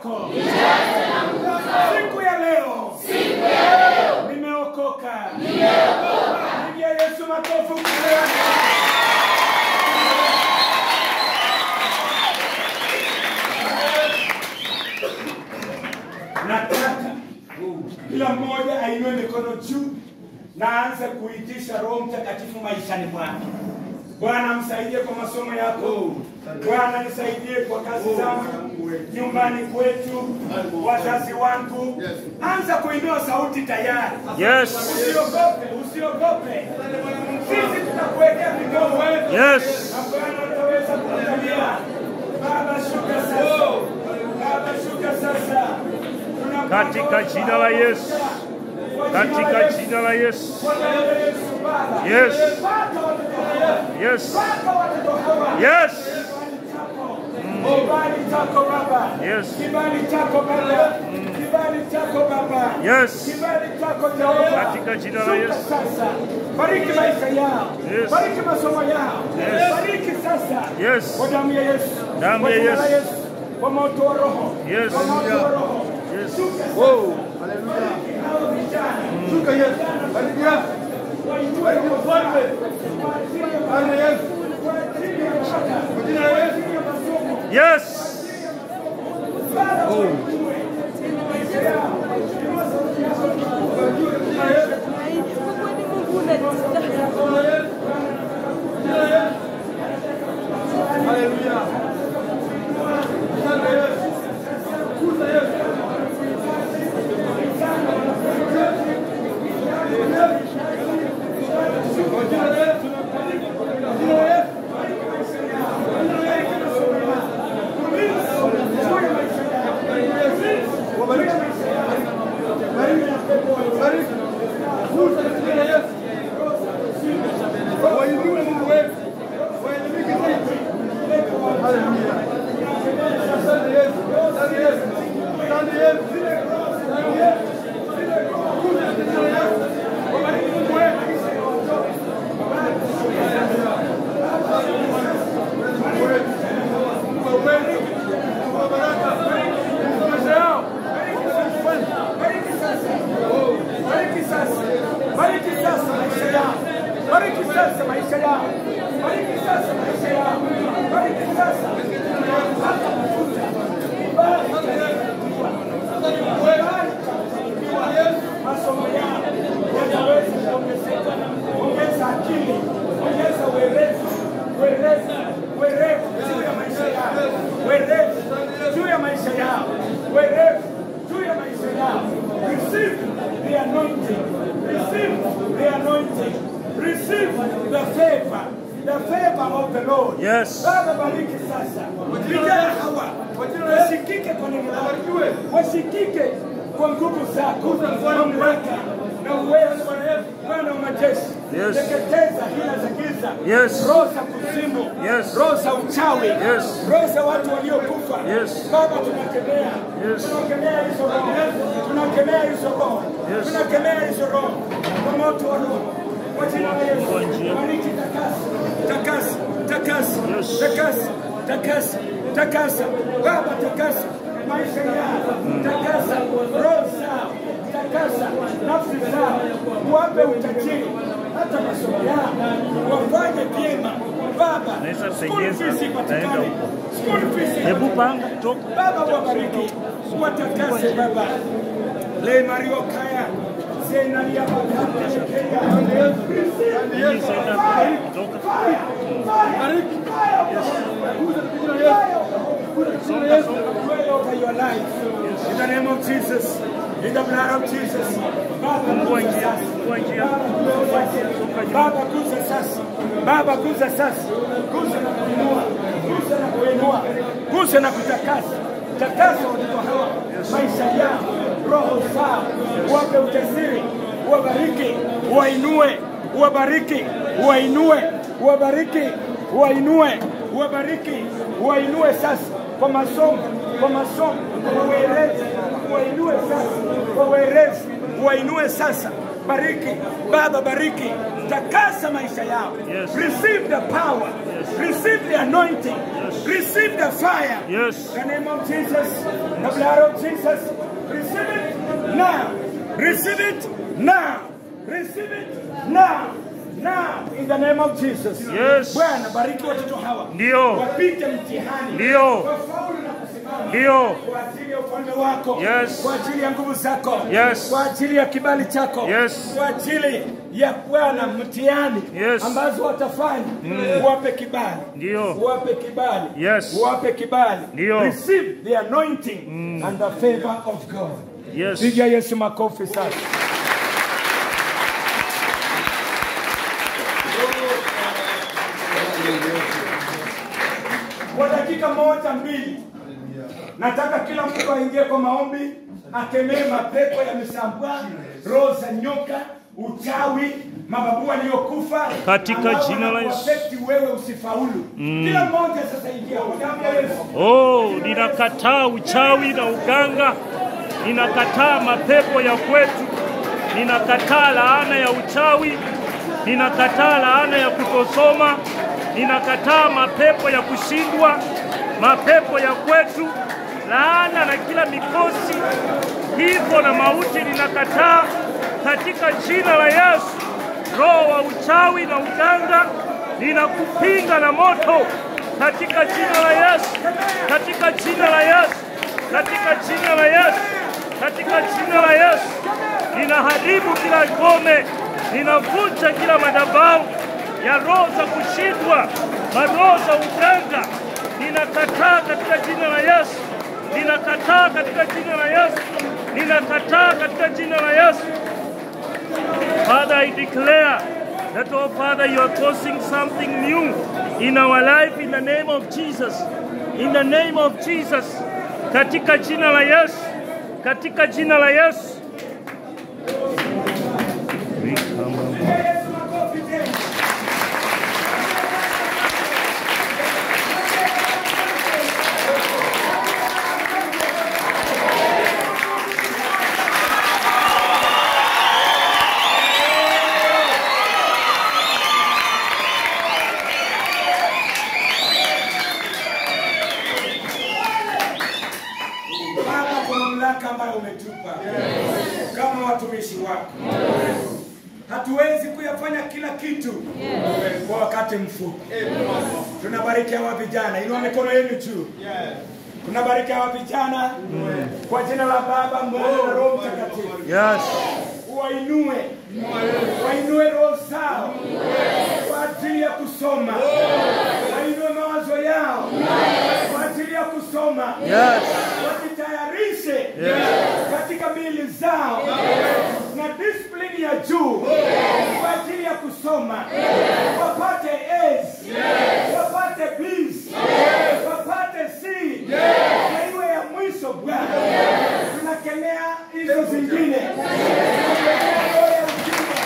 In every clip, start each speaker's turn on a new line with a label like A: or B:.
A: wako. Siku ya leo nimeokoka. Pigia Yesu makofi ukisema nataka kila mmoja ainue mikono juu na aanze kuitisha Roho Mtakatifu maishani mwake. Bwana msaidie kwa masomo yako. Bwana nisaidie kwa kazi zangu, nyumbani kwetu, wazazi wangu. Anza kuinua sauti tayari.
B: Yes.
A: Usiogope, usiogope. Sisi tutakuwekea mikono
B: Yes.
A: na Bwana utaweza kuangalia. Baba shuka sasa. Baba shuka sasa. Tunakuomba
B: Katika jina la Yesu. Katika jina la Yesu. Yes. Yes. Yes.
A: Kibali chako Baba.
B: Yes.
A: Kibali chako Baba. Kibali chako Baba.
B: Yes.
A: Kibali chako Jehova.
B: Katika jina la
A: Shuka
B: Yesu.
A: Sasa. Bariki maisha yao.
B: Yes.
A: Bariki masomo yao.
B: Yes.
A: Bariki sasa.
B: Yes.
A: Kwa damu ya Yesu.
B: Damu
A: Kwa
B: ya
A: jina la
B: Yesu.
A: Yesu. Kwa moto wa Roho.
B: Yes.
A: Kwa moto wa Roho.
B: Yes.
A: Shuka sasa.
C: Wow.
A: Bariki hao vijana.
C: Shuka Yesu. Bariki Yesu.
A: Wainue
C: Bariki mfalme.
A: kwa ajili ya
C: Bariki Yesu.
A: kwa ajili ya ibada.
C: Kwa jina la Yesu.
A: Kwa ajili ya masomo.
B: Yes.
C: Haleluya. Asante Yesu. Kuza Yesu. Kwa jina la Yesu. Kwa jina la Yesu. Wabariki. Bariki. Bariki. Kuza kwa jina la Yesu. Wainue Mungu wetu. Waelimike zaidi. Haleluya. Asante Yesu. Asante Yesu. Asante Yesu. Asante Yesu. Kuza kwa jina la Yesu. Wabariki Mungu wetu. Mungu wetu. Mungu wa uwezo. Mungu wa baraka. Mungu wa maisha yao.
A: Bariki sasa. Bariki sasa. Bariki sasa maisha yao. Bariki sasa maisha yao. Bariki sasa maisha yao. Bariki sasa. Hata mafuta. Bariki. Masomo yao yataweza kuongezeka. Ongeza akili. Ongeza werevu. Werevu. Werevu juu ya maisha yao. Werevu juu ya maisha yao. Werevu juu ya maisha yao. Receive the anointing. Receive the anointing. Receive the favor. The favor of the Lord.
B: Yes.
A: Baba bariki sasa. Vijana hawa wasikike kwa neno lako. Wasikike kwa nguvu zako. Mamlaka na uwezo Bwana wa majeshi.
B: Yes.
A: Teketeza hila za giza.
B: Yes.
A: Roho za kuzimu.
B: Yes.
A: Roho za uchawi.
B: Yes.
A: Roho za watu waliokufa.
B: Yes.
A: Baba tunakemea.
B: Yes.
A: Tunakemea hizo roho. Tunakemea hizo roho.
B: Yes.
A: Tunakemea hizo roho. Kwa moto wa roho. Kwa jina la Yesu.
B: Kwa njia.
A: Bariki takasa. Takasa. Takasa.
B: Yes.
A: Takasa. Takasa. Takasa. Baba takasa. Maisha yao. Takasa. Roho zao. Takasa. Nafsi zao. Wape utajiri. Hata masomo yao. Wafanye vyema. Baba.
B: Naweza
A: School
B: pengeza,
A: fees
B: naenda
A: ipatikane.
B: huko.
A: School fees
B: Hebu panga toka.
A: Baba wabariki, watakase Baba. Le Mario Kaya. Zenalia Bakanda Shekeya.
B: Hii sasa toka.
C: Bariki. Kuza kwa jina la Yesu. Kuza kwa jina la Yesu.
A: Pray over your life. In the name of Jesus. In the blood of Jesus. Baba
B: Fungua
A: kuza
B: njia,
A: sasa.
B: fungua njia.
A: Baba kuza sasa. Baba kuza sasa. Baba kuza sasa. Kuza na kuinua. Kuza na kuinua. Kuza na kutakasa. Takasa watoto hawa. Maisha yao. Roho zao. Wape ujasiri. Wabariki. Wainue. Wabariki. Wainue. Wabariki. Wainue. Wabariki. Wainue sasa kwa masomo. Kwa masomo. Kwa uelezi. Wainue sasa. Kwa uelezi. Wainue sasa. Bariki. Baba bariki. takasa maisha yao.
B: Yes.
A: Receive the power.
B: Yes.
A: Receive the anointing.
B: Yes.
A: Receive the fire.
B: Yes.
A: In the name of Jesus, the blood of Jesus. Receive it now. Receive it now. Receive it now. Now in the name of Jesus.
B: Yes.
A: Bwana bariki watoto hawa.
B: Ndio.
A: Wapite mtihani.
B: Ndio.
A: Wafaulu na kusimama.
B: Ndio.
A: Kwa ajili ya ufalme wako.
B: Yes.
A: Kwa ajili ya nguvu zako.
B: Yes.
A: Kwa ajili ya kibali chako.
B: Yes.
A: Kwa ajili ya Bwana mtihani
B: Yes.
A: ambazo watafanya. Wape kibali.
B: Ndio.
A: Wape kibali.
B: Yes.
A: Wape kibali.
B: Ndio.
A: Receive the anointing and the favor of God.
B: Yes.
A: Piga Yesu makofi sasa. Kwa dakika moja mbili, nataka kila mtu aingie kwa maombi, akemee mapepo ya misambwa, roho za nyoka, uchawi, mababu waliokufa
B: Katika
A: ambao
B: jina la Yesu.
A: wanakuaffect wewe usifaulu. Kila mmoja sasa ingia kwa damu ya Yesu.
B: Oh, ninakataa uchawi na uganga, ninakataa mapepo ya kwetu, ninakataa laana ya uchawi, ninakataa laana ya kutosoma, ninakataa mapepo ya kushindwa, mapepo ya kwetu, laana na kila mikosi, kifo na mauti, ninakataa katika jina la Yesu. Roho wa uchawi na uganga, ninakupinga na moto katika jina la Yesu, katika jina la Yesu, katika jina la Yesu, katika jina la Yesu. Ninaharibu kila ngome, ninavunja kila madhabahu ya roho za kushindwa, maroho za uganga, ninakataa katika jina la Yesu, ninakataa katika jina la Yesu, ninakataa katika jina la Yesu. Father, I declare that, oh Father, you are causing something new in our life in the name of Jesus. In the name of Jesus. Katika jina la Yesu. Katika jina la Yesu.
A: Yesu makofi tena. Baba, kwa mamlaka ambayo umetupa kama watumishi wako, hatuwezi kuyafanya kila kitu kwa wakati mfupi. Tunabariki hawa vijana, inua mikono yenu juu. Tunabariki hawa vijana kwa jina la Baba, Mwana na Roho Mtakatifu.
B: Yes.
A: Wainue, wainue roho zao kwa ajili ya kusoma, wainue mawazo yao kwa ajili ya kusoma
B: Yes.
A: wajitayarishe katika miili zao na disiplini ya juu kwa ajili ya kusoma, wapate A's, wapate B's, wapate C na iwe ya mwisho. Bwana, tunakemea hizo zingine, tunakemea roho ya ujinga.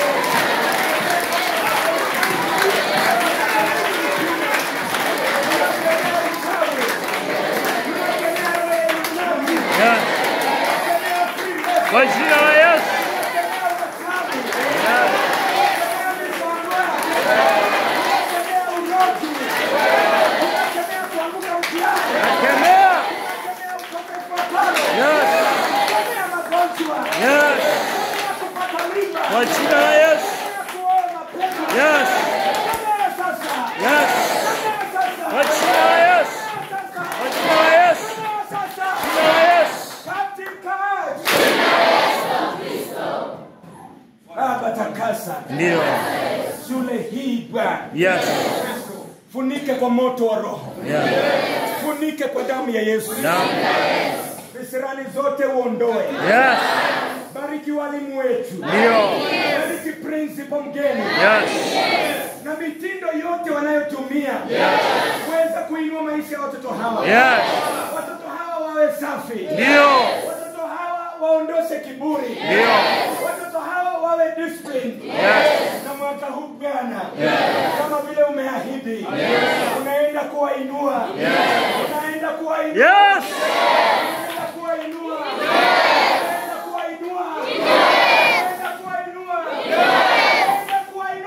A: Tunakemea uchawi. Tunakemea roho ya unyonyi.
B: Yes.
A: Tunakemea free mess.
B: Kwa jina la Yesu.
A: Tunakemea uchawi.
B: Yes.
A: Tunakemea misambwa. Tunakemea urogi. Tunakemea kuanguka mtihani.
B: Kemea.
A: Tunakemea ukosefu wa pale.
B: Yes.
A: Tunakemea magonjwa.
B: Yes.
A: Tunakemea kupata mimba.
B: Kwa jina la Yesu.
A: Tunakemea kuoa mapema.
B: Yes.
A: Tunakemea sasa.
B: Yes.
A: Tunakemea sasa.
B: Kwa jina la Yesu.
A: Tunakemea sasa.
B: Kwa jina la Yesu.
A: Tunakemea sasa.
B: Jina la Yesu.
A: Katika Baba takasa
B: Ndio.
A: shule hii Bwana,
B: Yes.
A: funike kwa moto wa Roho,
B: Yeah.
A: funike kwa damu ya Yesu,
B: Now.
A: visirani zote uondoe.
B: Yes.
A: Bariki walimu wetu,
B: Ndio.
A: bariki principal mgeni
B: Yes.
A: na mitindo yote wanayotumia kuweza kuinua maisha ya watoto hawa.
B: Yes.
A: Watoto hawa wawe safi,
B: Ndio.
A: watoto hawa waondoshe kiburi,
B: Ndio.
A: watoto hawa wawe disciplined.
B: Yes.
A: na mwaka huu Bwana, kama vile umeahidi, unaenda kuwainua, unaenda kuwainua,
B: Yes.
A: unaenda kuwainua, unaenda kuwainua, unaenda kuwainua, unaenda kuwainua,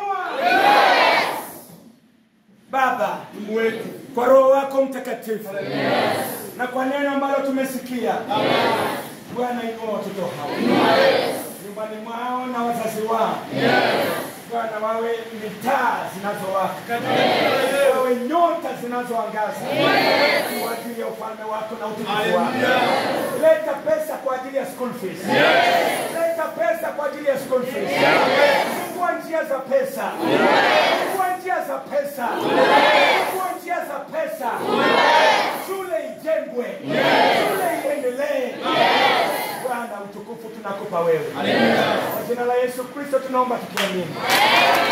A: Mtakatifu na kwa neno ambalo tumesikia Bwana, inua watoto hawa nyumbani mwao na wazazi wao Bwana, wawe ni taa zinazowaka, wawe nyota zinazoangaza kwa ajili ya ufalme wako na utukufu wako. Leta pesa kwa ajili ya school fees, leta pesa kwa ajili ya school fees. Fungua njia za pesa, fungua njia za pesa, fungua njia za pesa. Shule ijengwe, shule iendelee. Bwana, utukufu tunakupa wewe. Kwa jina la Yesu Kristo tunaomba tukiamini.